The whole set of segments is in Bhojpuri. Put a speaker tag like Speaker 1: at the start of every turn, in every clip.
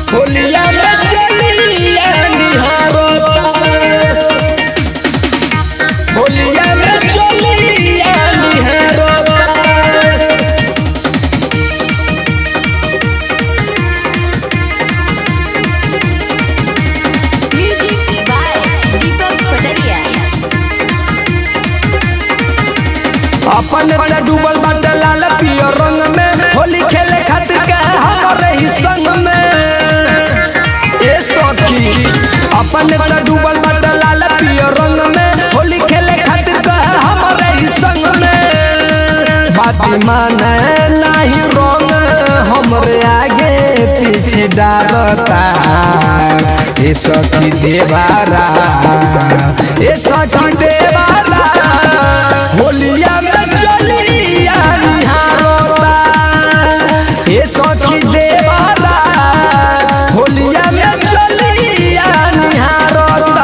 Speaker 1: होलिया में चलिया निहारता होलिया में चलिया निहारता
Speaker 2: Music by Deepak Pataria.
Speaker 1: अपन बड़ा डूबल बाटे लाल पियर रंग में होली खेले खातिर के हमारे ही संग में ए सखी अपन बड़ा डूबल बाटे लाल पियर रंग में होली खेले खातिर के हमारे ही संग में बात माने नहीं रंग हमरे आगे पीछे डालता ए सखी देवारा ए सखी देवारा होलिया में चलिया निहारता ए सखी देवारा होलिया में चलिया निहारता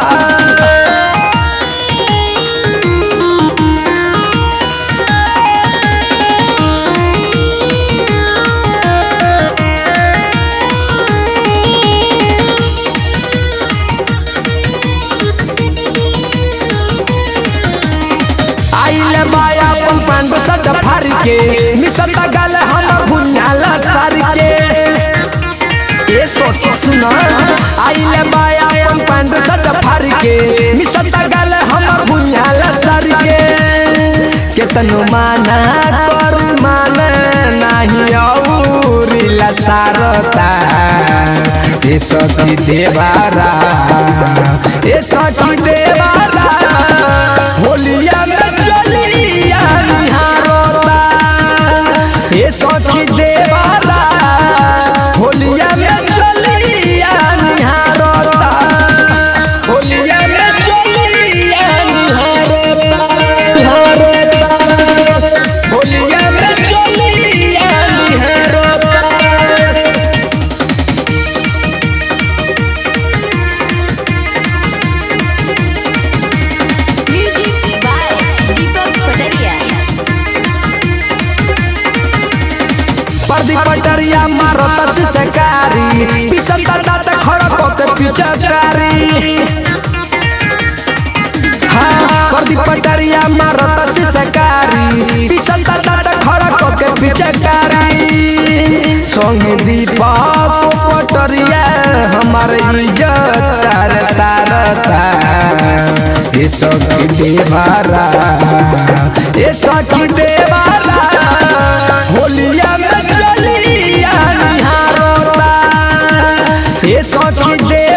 Speaker 1: आइले माया अपन पान बसट फार के मिसता गल हमर भुन्याला सार के ए सोच सुना आइले माया अपन पान बसट फार के मिसता गल हमर भुन्याला सार के केतनो माना कर मान नाही औरिला सारता ए सखी देवारा ए सखी देवारा होलिया में चलिया निहारता ए सखी देवारा होलिया में चलिया निहारता होलिया में चलिया निहारता निहारता होलिया में चलिया निहारता
Speaker 2: Music by Deepak Pataria.
Speaker 1: पर्दी पटरिया मारत सरकारी पिसता दात खड़क के पिचकारी हाँ पर्दी पटरिया मारत सरकारी पिसता दात खड़क के पिचकारी संग दीपक पटरिया हमारे इज्जत तार तारता ए सखी देवारा ए सखी देवारा होलिया में चलिया निहारता ए सखी दे